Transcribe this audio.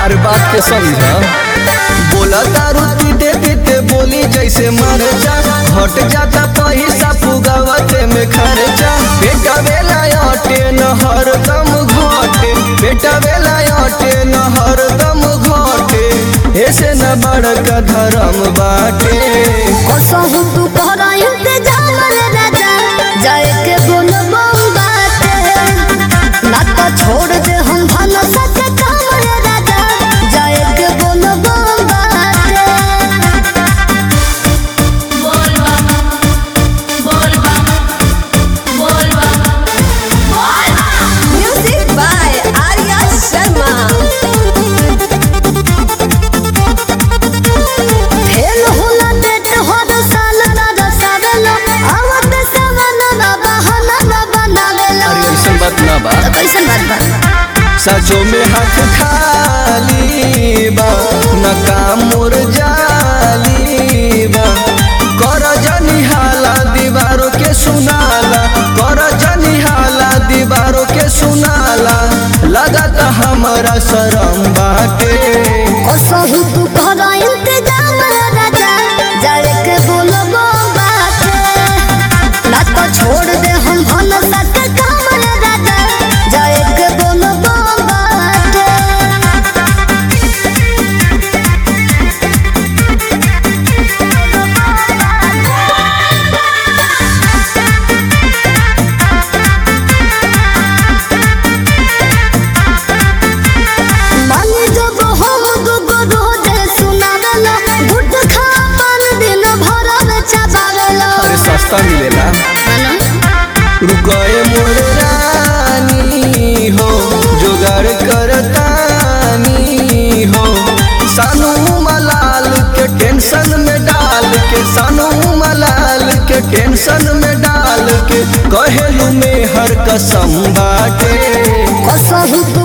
अरे बात के समझा बोला दारू पीते पीते बोली जैसे मर जा हट जाता पैसा पुगावते में खर्चा बेटा बेला अटे न हर दम घटे बेटा बेला अटे न हर दम घटे ऐसे न बड़का धर्म बाटे कसहु तू कहरा इंतजाम रे राजा जाए के बोलबो बाटे ना तो छोड़ दे हम भन सके काम रे राजा जाए के बोलबो बाटे Music by Arya Sharma. Fail होला डेट हर साल राजा सावेलो आवत सवन ना बहाना ना बनावेलो अरे ऐसन बात ना बा तो कैसन बात बा सचो में हाथ खाली बा न काम मोर जाली बा कर जनी हाला दीवारों के सुनाला कर जनी हाला दीवारों के सुनाला लगता हमारा शरम बाटे कसहु तू कहरा इंतजाम रे राजा जाए के बोलबो बाटे ना तो छोड़ दे हम भन सके काम रे राजा जाए के बोलबो बाटे मानी जब हम दुगो रोजे सुनावेला गुड खा पान दिन भर में चबावेला अरे सस्ता मिलेला रुकए मोर रानी हो जुगाड़ करतानी हो सानू मलाल के टेंशन में डाल के सानू मलाल के टेंशन में डाल के कहेलू में हर कसम बाटे कसहु तू